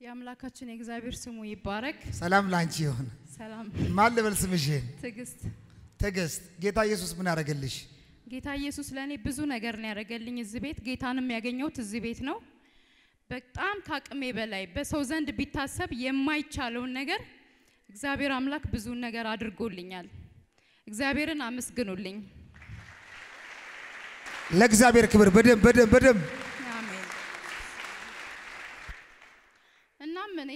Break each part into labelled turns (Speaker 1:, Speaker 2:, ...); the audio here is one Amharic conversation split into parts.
Speaker 1: የአምላካችን የእግዚአብሔር ስሙ ይባረክ።
Speaker 2: ሰላም ላንቺ ይሁን።
Speaker 1: ሰላም
Speaker 2: ማን ልበል ስምሽን?
Speaker 1: ትዕግስት።
Speaker 2: ትዕግስት። ጌታ ኢየሱስ ምን ያደረገልሽ?
Speaker 1: ጌታ ኢየሱስ ለእኔ ብዙ ነገር ነው ያደረገልኝ። እዚህ ቤት ጌታንም ያገኘሁት እዚህ ቤት ነው። በጣም ከአቅሜ በላይ በሰው ዘንድ ቢታሰብ የማይቻለውን ነገር እግዚአብሔር አምላክ ብዙ ነገር አድርጎልኛል። እግዚአብሔርን አመስግኑልኝ።
Speaker 2: ለእግዚአብሔር ክብር በደንብ በደንብ በደንብ
Speaker 1: አሜን። እናም እኔ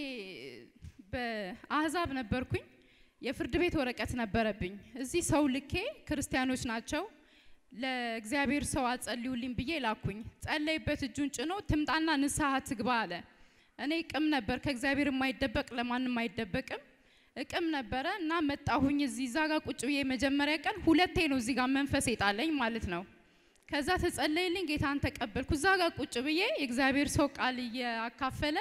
Speaker 1: በአህዛብ ነበርኩኝ። የፍርድ ቤት ወረቀት ነበረብኝ። እዚህ ሰው ልኬ ክርስቲያኖች ናቸው ለእግዚአብሔር ሰው አጸልዩልኝ ብዬ ላኩኝ። ጸለይበት እጁን ጭኖ ትምጣና ንስሐ ትግባ አለ። እኔ ቅም ነበር፣ ከእግዚአብሔር የማይደበቅ ለማንም አይደበቅም። እቅም ነበረ እና መጣሁኝ። እዚህ እዛ ጋር ቁጭ ብዬ መጀመሪያ ቀን ሁለቴ ነው እዚህ ጋር መንፈስ የጣለኝ ማለት ነው። ከዛ ተጸለይልኝ፣ ጌታን ተቀበልኩ። እዛ ጋር ቁጭ ብዬ የእግዚአብሔር ሰው ቃል እያካፈለ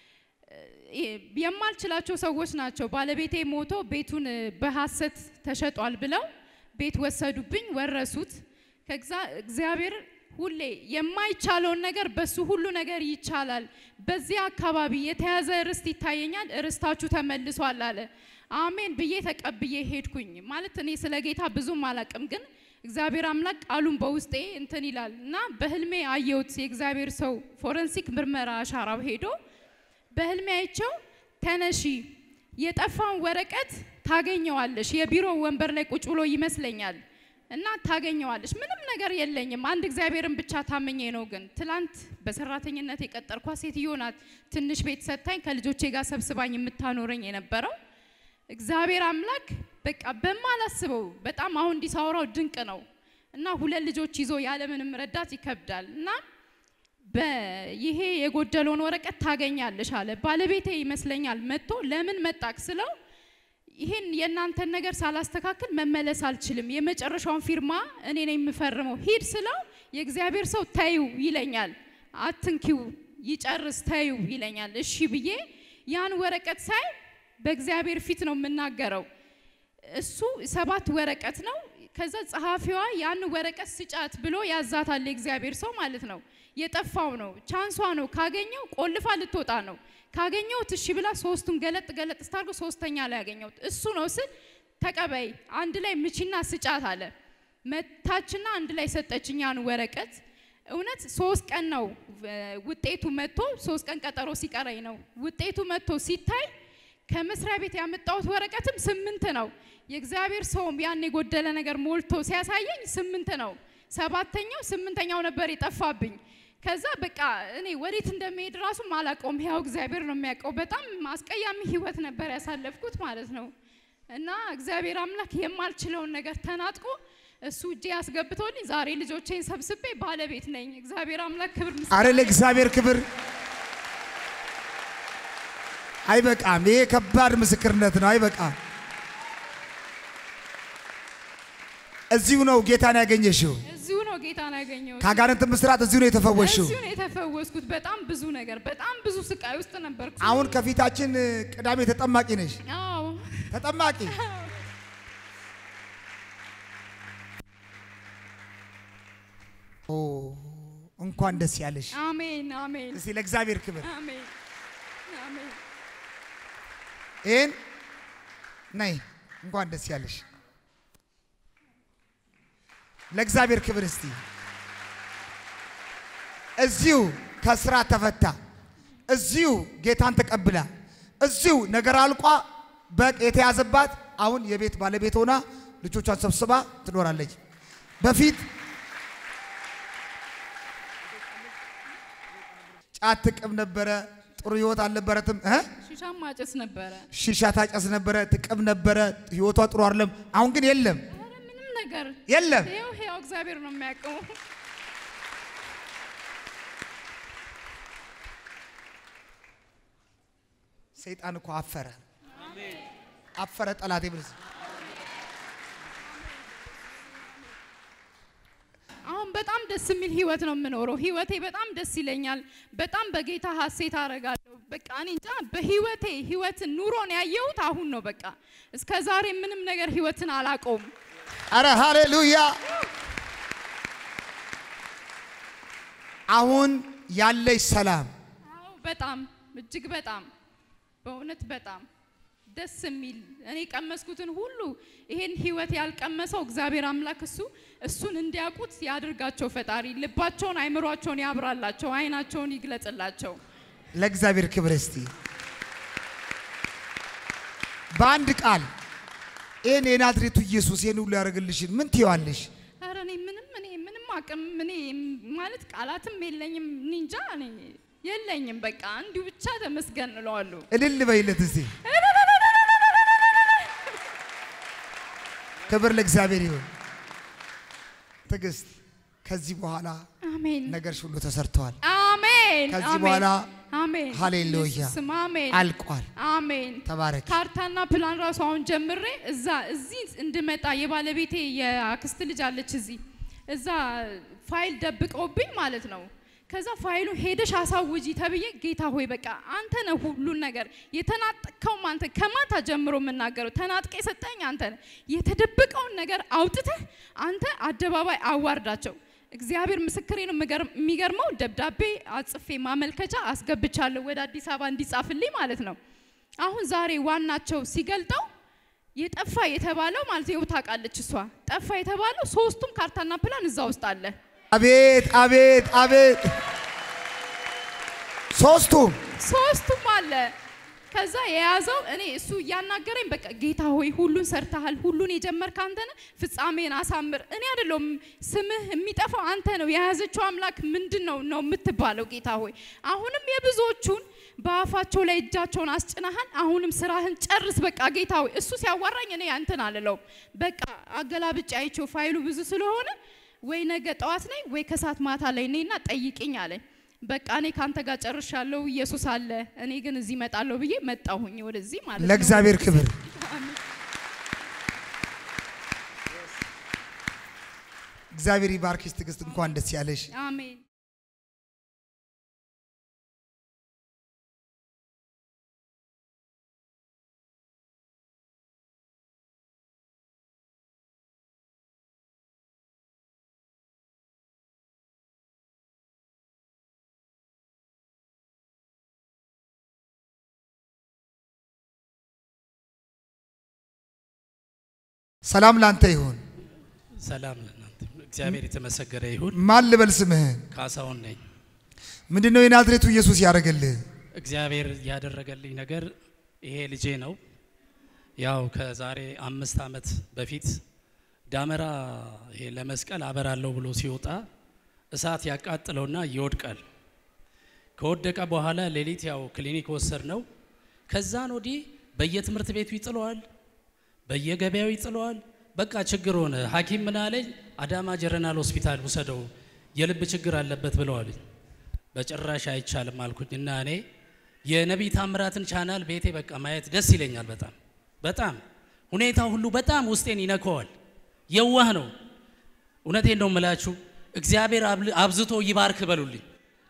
Speaker 1: የማልችላቸው ሰዎች ናቸው። ባለቤቴ ሞቶ ቤቱን በሐሰት ተሸጧል ብለው ቤት ወሰዱብኝ፣ ወረሱት። እግዚአብሔር ሁሌ የማይቻለውን ነገር በሱ ሁሉ ነገር ይቻላል። በዚህ አካባቢ የተያዘ ርስት ይታየኛል፣ ርስታችሁ ተመልሷል አለ። አሜን ብዬ ተቀብዬ ሄድኩኝ። ማለት እኔ ስለ ጌታ ብዙም አላቅም፣ ግን እግዚአብሔር አምላክ ቃሉን በውስጤ እንትን ይላል እና በህልሜ አየሁት። የእግዚአብሔር ሰው ፎረንሲክ ምርመራ አሻራው ሄዶ በህልሜ አይቸው ተነሺ፣ የጠፋውን ወረቀት ታገኘዋለሽ። የቢሮ ወንበር ላይ ቁጭ ብሎ ይመስለኛል እና ታገኘዋለሽ። ምንም ነገር የለኝም፣ አንድ እግዚአብሔርን ብቻ ታመኘ ነው። ግን ትላንት በሰራተኝነት የቀጠርኳት ሴትዮ ናት። ትንሽ ቤት ሰጥታኝ ከልጆቼ ጋር ሰብስባኝ የምታኖረኝ የነበረው እግዚአብሔር አምላክ በቃ በማላስበው በጣም አሁን እንዲሳወራው ድንቅ ነው እና ሁለት ልጆች ይዞ ያለምንም ረዳት ይከብዳል እና ይሄ የጎደለውን ወረቀት ታገኛለሽ አለ። ባለቤቴ ይመስለኛል መጥቶ ለምን መጣክ ስለው ይህን የእናንተን ነገር ሳላስተካክል መመለስ አልችልም፣ የመጨረሻውን ፊርማ እኔ ነኝ የምፈርመው፣ ሂድ ስለው የእግዚአብሔር ሰው ተይው ይለኛል፣ አትንኪው ይጨርስ ተይው ይለኛል። እሺ ብዬ ያን ወረቀት ሳይ በእግዚአብሔር ፊት ነው የምናገረው። እሱ ሰባት ወረቀት ነው። ከዛ ጸሐፊዋ ያን ወረቀት ስጫት ብሎ ያዛታል የእግዚአብሔር ሰው ማለት ነው። የጠፋው ነው ቻንሷ ነው። ካገኘው ቆልፋ ልትወጣ ነው። ካገኘሁት እሺ ብላ ሶስቱን ገለጥ ገለጥ ስታርገው ሶስተኛ ላይ ያገኘሁት እሱ ነው ስል ተቀበይ አንድ ላይ ምቺና ስጫት አለ። መታችና አንድ ላይ ሰጠችኝ ያን ወረቀት። እውነት ሶስት ቀን ነው ውጤቱ መጥቶ፣ ሶስት ቀን ቀጠሮ ሲቀረኝ ነው ውጤቱ መጥቶ ሲታይ ከመስሪያ ቤት ያመጣሁት ወረቀትም ስምንት ነው። የእግዚአብሔር ሰውም ያን የጎደለ ነገር ሞልቶ ሲያሳየኝ ስምንት ነው። ሰባተኛው ስምንተኛው ነበር የጠፋብኝ። ከዛ በቃ እኔ ወዴት እንደሚሄድ ራሱ አላውቀውም። ያው እግዚአብሔር ነው የሚያውቀው። በጣም አስቀያሚ ህይወት ነበር ያሳለፍኩት ማለት ነው። እና እግዚአብሔር አምላክ የማልችለውን ነገር ተናጥቆ እሱ እጄ ያስገብቶልኝ ዛሬ ልጆቼን ሰብስቤ ባለቤት ነኝ። እግዚአብሔር አምላክ ክብር
Speaker 2: አረ ለእግዚአብሔር ክብር አይበቃም። ይሄ ከባድ ምስክርነት ነው። አይበቃም። እዚሁ ነው ጌታን ያገኘሽው።
Speaker 1: እዚሁ ነው ጌታን ያገኘሁት።
Speaker 2: ከአጋንንት ምስራት እዚሁ ነው የተፈወሽው።
Speaker 1: እዚሁ ነው የተፈወስኩት። በጣም ብዙ ነገር፣ በጣም ብዙ ስቃይ ውስጥ ነበርኩ።
Speaker 2: አሁን ከፊታችን ቅዳሜ ተጠማቂ ነሽ።
Speaker 1: አዎ
Speaker 2: ተጠማቂ ኦ እንኳን ደስ ያለሽ።
Speaker 1: አሜን አሜን
Speaker 2: እስቲ ለእግዚአብሔር ክብር
Speaker 1: አሜን አሜን።
Speaker 2: ይህን ነይ እንኳን ደስ ያለሽ። ለእግዚአብሔር ክብር እስቲ እዚሁ ከስራ ተፈታ፣ እዚሁ ጌታን ተቀብላ፣ እዚሁ ነገር አልቋ በቅ የተያዘባት አሁን የቤት ባለቤት ሆና ልጆቿን ሰብስባ ትኖራለች። በፊት ጫት ትቅም ነበረ። ጥሩ ህይወት አልነበረትም እ
Speaker 1: ሺሻ ማጨስ ነበረ።
Speaker 2: ሺሻ ታጨስ ነበረ፣ ትቅም ነበረ። ህይወቷ ጥሩ አይደለም። አሁን ግን የለም
Speaker 1: ኧረ ምንም ነገር
Speaker 2: የለም።
Speaker 1: ይኸው ሕያው እግዚአብሔር ነው የሚያውቀው።
Speaker 2: ሰይጣን እኮ አፈረ አፈረ። ጠላቴ ብለስ
Speaker 1: አሁን በጣም ደስ የሚል ህይወት ነው የምኖረው። ህይወቴ በጣም ደስ ይለኛል። በጣም በጌታ ሀሴት አደርጋለሁ። በቃ እኔ እንጃ በህይወቴ ህይወትን ኑሮን ያየሁት አሁን ነው። በቃ እስከ ዛሬ ምንም ነገር ህይወትን አላውቀውም።
Speaker 2: አረ ሃሌሉያ! አሁን ያለሽ ሰላም
Speaker 1: አዎ በጣም እጅግ በጣም በእውነት በጣም ደስ የሚል እኔ ቀመስኩትን ሁሉ ይሄን ህይወት ያልቀመሰው እግዚአብሔር አምላክ እሱ እሱን እንዲያውቁት ያድርጋቸው። ፈጣሪ ልባቸውን አይምሯቸውን ያብራላቸው፣ አይናቸውን ይግለጽላቸው።
Speaker 2: ለእግዚአብሔር ክብር እስቲ በአንድ ቃል ይህን የናዝሬቱ ኢየሱስ ይህን ሁሉ ያደርግልሽን ምን ትይዋለሽ?
Speaker 1: ኧረ እኔ ምንም እኔ ምንም አቅም እኔ ማለት ቃላትም የለኝም። እኔ እንጃ እኔ የለኝም። በቃ እንዲሁ ብቻ ተመስገን እለዋለሁ።
Speaker 2: እልል በይለት እስቲ። ክብር ለእግዚአብሔር ይሁን። ትዕግስት፣ ከዚህ በኋላ
Speaker 1: አሜን
Speaker 2: ነገርሽ ሁሉ ተሰርተዋል።
Speaker 1: አሜን
Speaker 2: ከዚህ
Speaker 1: አሜን፣
Speaker 2: በኋላ
Speaker 1: አሜን
Speaker 2: ሃሌሉያ
Speaker 1: ኢየሱስም አሜን
Speaker 2: አልቋል።
Speaker 1: አሜን
Speaker 2: ተባረክ።
Speaker 1: ካርታና ፕላን ራሱ አሁን ጀምሬ እዛ እዚህ እንድመጣ የባለቤቴ የአክስት ልጅ አለች እዚህ እዛ ፋይል ደብቀውብኝ ማለት ነው። ከዛ ፋይሉ ሄደሽ አሳውጂ ተብዬ ጌታ ሆይ በቃ አንተ ነህ ሁሉን ነገር የተናጠቅከውም አንተ ከማታ ጀምሮ የምናገረው ተናጥቀ የሰጠኝ አንተ ነህ። የተደበቀውን ነገር አውጥተህ አንተ አደባባይ አዋርዳቸው። እግዚአብሔር ምስክሬ ነው። የሚገርም- የሚገርመው ደብዳቤ አጽፌ ማመልከቻ አስገብቻለሁ ወደ አዲስ አበባ እንዲጻፍልኝ ማለት ነው። አሁን ዛሬ ዋናቸው ሲገልጠው የጠፋ የተባለው ማለት ነው ታውቃለች እሷ ጠፋ የተባለው ሶስቱም ካርታና ፕላን እዛ ውስጥ አለ።
Speaker 2: አቤት አቤት አቤት! ሶስቱም
Speaker 1: ሶስቱም አለ። ከዛ የያዘው እኔ እሱ እያናገረኝ በቃ ጌታ ሆይ ሁሉን ሰርተሃል፣ ሁሉን የጀመርክ አንተ ነህ፣ ፍጻሜን አሳምር። እኔ አይደለሁም ስምህ የሚጠፋው አንተ ነው። የያዘችው አምላክ ምንድን ነው ነው የምትባለው ጌታ ሆይ አሁንም የብዙዎቹን በአፋቸው ላይ እጃቸውን አስጭናሃል። አሁንም ስራህን ጨርስ በቃ ጌታ ሆይ። እሱ ሲያዋራኝ እኔ አንተን አልለውም። በቃ አገላብጬ አይቼው ፋይሉ ብዙ ስለሆነ ወይ ነገ ጠዋት ነኝ ወይ ከሰዓት ማታ ላይ ነኝና ጠይቅኝ አለኝ። በቃ እኔ ካንተ ጋር ጨርሻለሁ፣ ኢየሱስ አለ፣ እኔ ግን እዚህ እመጣለሁ ብዬ መጣሁኝ ወደዚህ ማለት ነው።
Speaker 2: ለእግዚአብሔር ክብር
Speaker 1: አሜን።
Speaker 2: እግዚአብሔር ይባርክሽ። ትዕግስት እንኳን ደስ ያለሽ።
Speaker 1: አሜን።
Speaker 2: ሰላም ላንተ ይሁን።
Speaker 3: ሰላም ለእናንተ እግዚአብሔር የተመሰገነ ይሁን።
Speaker 2: ማን ልበል ስምህን?
Speaker 3: ካሳሁን ነኝ።
Speaker 2: ምንድን ነው የናዝሬቱ ኢየሱስ ያደረገልህ?
Speaker 3: እግዚአብሔር ያደረገልኝ ነገር ይሄ ልጄ ነው። ያው ከዛሬ አምስት ዓመት በፊት ዳመራ ይሄ ለመስቀል አበራለሁ ብሎ ሲወጣ እሳት ያቃጥለውና ይወድቃል። ከወደቀ በኋላ ሌሊት ያው ክሊኒክ ወሰድ ነው። ከዛን ወዲህ በየትምህርት ቤቱ ይጥለዋል፣ በየገበያው ይጥለዋል። በቃ ችግር ሆነ። ሐኪም ምን አለኝ፣ አዳማ ጀረናል ሆስፒታል ውሰደው የልብ ችግር አለበት ብለዋልኝ። በጭራሽ አይቻልም አልኩኝ እና እኔ የነቢይ ታምራትን ቻናል ቤቴ በቃ ማየት ደስ ይለኛል። በጣም በጣም ሁኔታው ሁሉ በጣም ውስጤን ይነከዋል። የዋህ ነው። እውነቴን ነው የምላችሁ። እግዚአብሔር አብል- አብዝቶ ይባርክ በሉልኝ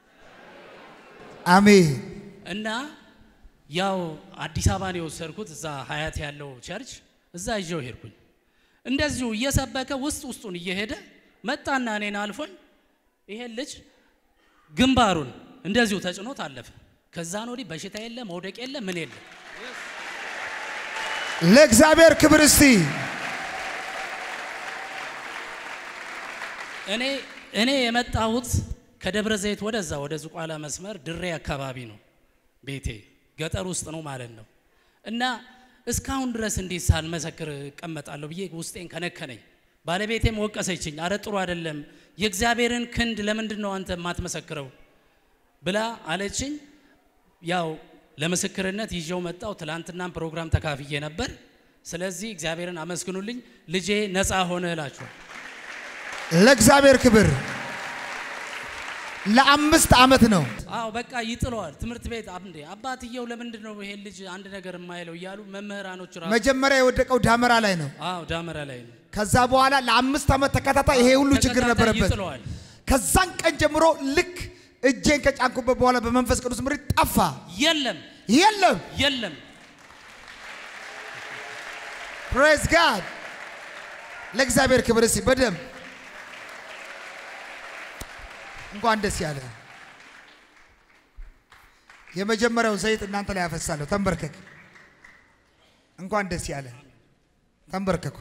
Speaker 2: አሜን።
Speaker 3: እና ያው አዲስ አበባን የወሰድኩት እዛ ሀያት ያለው ቸርች እዛ ይዤው ሄድኩኝ። እንደዚሁ እየሰበከ ውስጥ ውስጡን እየሄደ መጣና እኔን አልፎኝ ይሄን ልጅ ግንባሩን እንደዚሁ ተጭኖት አለፈ። ከዛን ወዲህ በሽታ የለ መውደቅ የለ ምን የለ።
Speaker 2: ለእግዚአብሔር ክብር እስቲ
Speaker 3: እኔ እኔ የመጣሁት ከደብረ ዘይት ወደዛ ወደ ዝቋላ መስመር ድሬ አካባቢ ነው ቤቴ፣ ገጠር ውስጥ ነው ማለት ነው። እና እስካሁን ድረስ እንዴት ሳልመሰክር እቀመጣለሁ ብዬ ውስጤን ከነከነኝ። ባለቤቴም ወቀሰችኝ። አረ ጥሩ አይደለም፣ የእግዚአብሔርን ክንድ ለምንድን ነው አንተ የማትመሰክረው ብላ አለችኝ። ያው ለምስክርነት ይዤው መጣው። ትላንትናም ፕሮግራም ተካፍዬ ነበር። ስለዚህ እግዚአብሔርን አመስግኑልኝ። ልጄ ነፃ ሆነ እላችኋል።
Speaker 2: ለእግዚአብሔር ክብር ለአምስት ዓመት ነው።
Speaker 3: አዎ በቃ ይጥለዋል። ትምህርት ቤት እንዴ አባትየው ለምንድን ነው ይሄን ልጅ አንድ ነገር የማይለው እያሉ መምህራኖች ራሱ
Speaker 2: መጀመሪያ የወደቀው ዳመራ ላይ ነው።
Speaker 3: አዎ ዳመራ ላይ ነው
Speaker 2: ከዛ በኋላ ለአምስት ዓመት ተከታታይ ይሄ ሁሉ ችግር
Speaker 3: ተከታታይ
Speaker 2: ነበረበት።
Speaker 3: ይጥለዋል።
Speaker 2: ከዛን ቀን ጀምሮ ልክ እጄን ከጫንኩበት በኋላ በመንፈስ ቅዱስ ምሪት ጠፋ።
Speaker 3: የለም
Speaker 2: የለም።
Speaker 3: የለም
Speaker 2: ፕሬዝ ጋድ ለእግዚአብሔር ክብር እስቲ በደንብ እንኳን ደስ ያለ። የመጀመሪያው ዘይት እናንተ ላይ ያፈሳለሁ። ተንበርከክ። እንኳን ደስ ያለ። ተንበርከኩ።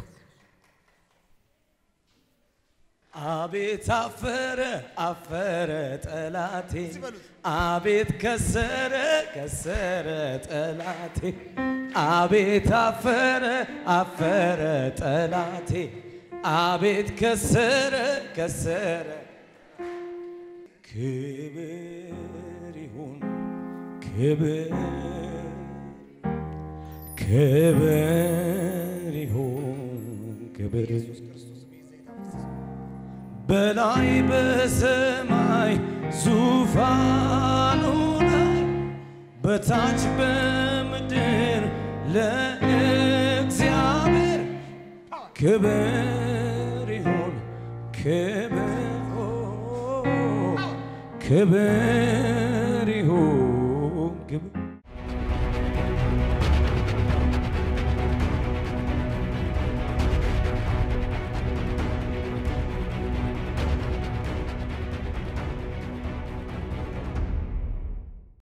Speaker 4: አቤት አፈረ አፈረ ጠላቴ
Speaker 2: በሉት።
Speaker 4: አቤት ከሰረ ከሰረ ጠላቴ አቤት አፈረ አፈረ ጠላቴ አቤት ከሰረ ከሰረ ክብር ይሁን ክብር ክብር ይሁን ክብር በላይ በሰማይ ዙፋኑ ላይ በታች በምድር ለእግዚአብሔር ክብር ይሁን ክብር ክብር ይሁን ክብር